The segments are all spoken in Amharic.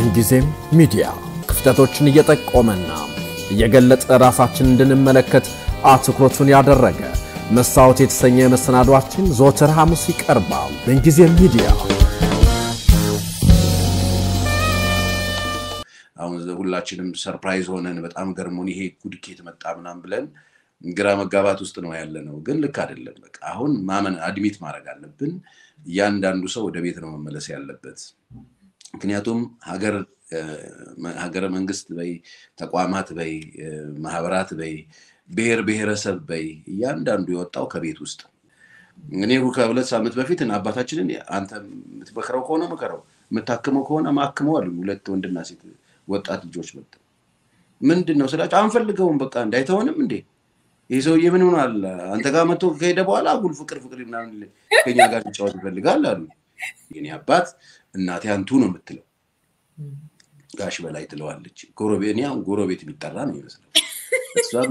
ምንጊዜም ሚዲያ ክፍተቶችን እየጠቆመና እየገለጠ ራሳችን እንድንመለከት አትኩሮቱን ያደረገ መስታወት የተሰኘ መሰናዷችን ዘወትር ሐሙስ ይቀርባል። ምንጊዜም ሚዲያ አሁን ሁላችንም ሰርፕራይዝ ሆነን በጣም ገርሞን ይሄ ጉድ ከየት መጣ ምናምን ብለን ግራ መጋባት ውስጥ ነው ያለ ነው። ግን ልክ አይደለም። በቃ አሁን ማመን አድሚት ማድረግ አለብን። እያንዳንዱ ሰው ወደ ቤት ነው መመለስ ያለበት። ምክንያቱም ሀገር ሀገረ መንግስት በይ ተቋማት በይ ማህበራት በይ ብሔር ብሔረሰብ በይ እያንዳንዱ የወጣው ከቤት ውስጥ እኔ ከሁለት ሳምንት በፊት አባታችንን አንተ የምትመክረው ከሆነ ምከረው፣ የምታክመው ከሆነ ማክመው አሉ። ሁለት ወንድና ሴት ወጣት ልጆች መጥ ምንድን ነው ስላቸው አንፈልገውም፣ በቃ እንዳይተሆንም እንዴ ይህ ሰውዬ ምን ሆኗል? አንተ ጋር መጥቶ ከሄደ በኋላ አጉል ፍቅር ፍቅር ምናምን ከኛ ጋር ሊጫወት ይፈልጋል አሉ። የኔ አባት እናቴ አንቱ ነው የምትለው ጋሽ በላይ ትለዋለች። ጎረቤት አሁን ጎረቤት የሚጠራ ነው ይመስለው። እሷም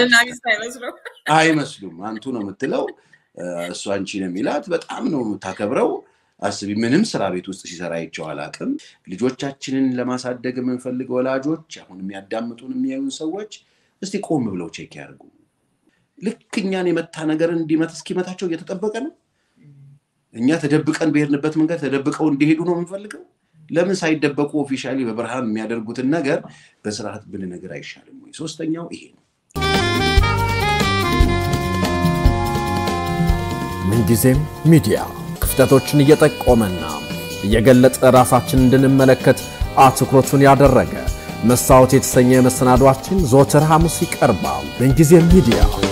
አይመስሉም አንቱ ነው የምትለው እሱ አንቺ ነው የሚላት። በጣም ነው የምታከብረው። አስቢ፣ ምንም ስራ ቤት ውስጥ ሲሰራ አይቼው አላውቅም። ልጆቻችንን ለማሳደግ የምንፈልግ ወላጆች፣ አሁን የሚያዳምጡን የሚያዩን ሰዎች እስቲ ቆም ብለው ቼክ ያደርጉ። ልክ እኛን የመታ ነገር እንዲመት እስኪመታቸው እየተጠበቀ ነው። እኛ ተደብቀን በሄድንበት መንገድ ተደብቀው እንዲሄዱ ነው የምንፈልገው። ለምን ሳይደበቁ ኦፊሻሊ በብርሃን የሚያደርጉትን ነገር በስርዓት ብንነግር አይሻልም ወይ? ሶስተኛው ይሄ ነው። ምንጊዜም ሚዲያ ክፍተቶችን እየጠቆመና እየገለጠ ራሳችን እንድንመለከት አትኩሮቱን ያደረገ መስታወት የተሰኘ መሰናዷችን ዘወትር ሐሙስ ይቀርባል። ምንጊዜም ሚዲያ